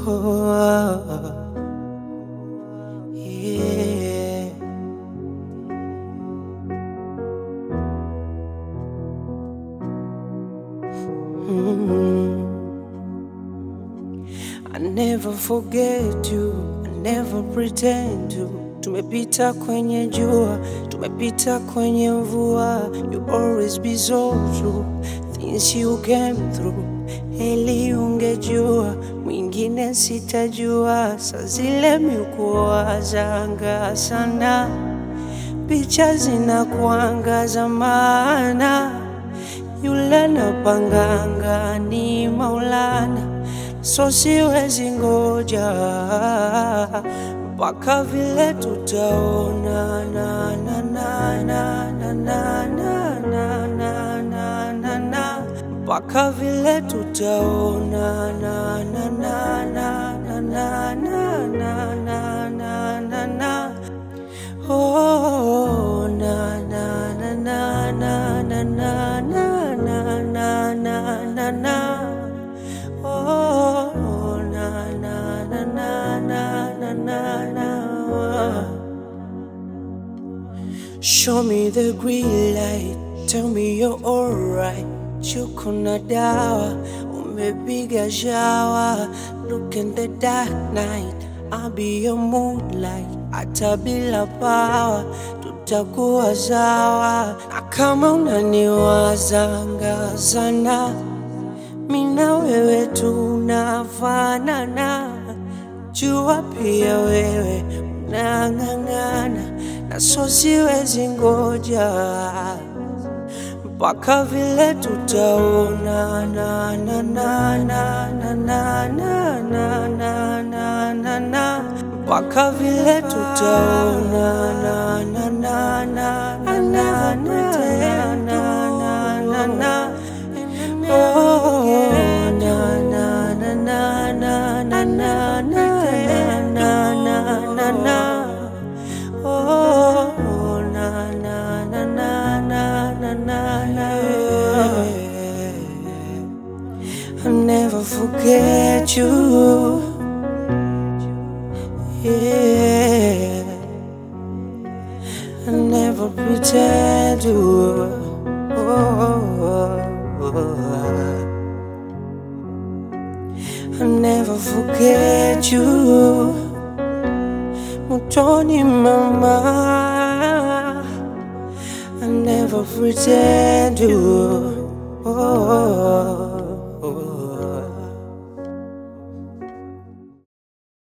Oh, yeah. I never forget you, I never pretend to. Tumepita kwenye jua, tumepita kwenye mvua. You always be so true, things you came through. Heli ungejua, mwingine sitajua. Saa zile mikuwazanga sana, picha zinakuangaza maana yule napanganga ni Maulana, so siwezi ngoja mpaka vile tutaona na na na na na na na na na na na na mpaka vile tutaona na na na na na na na na na na na na Oh, na na na na na na na na na na na na na. Oh, na na na na na na na na. Show me the green light, tell me you're alright. Chuko na dawa, umepiga shower. Look in the dark night, I'll be your moonlight. Hata bila pawa, tutakuwa sawa. Na kama unaniwazanga sana, mina wewe tunafanana. Jua pia wewe unang'ang'ana, na so siwezi ngoja mpaka vile tutaona na na na na na na na na na na na na mpaka vile tutaona na na na na na na na na na na na oh na na na na na na na na na na na na oh na na na na na na na na I'll never forget you yeah I never pretend to. I never forget you. Mutoni mama. I never pretend to.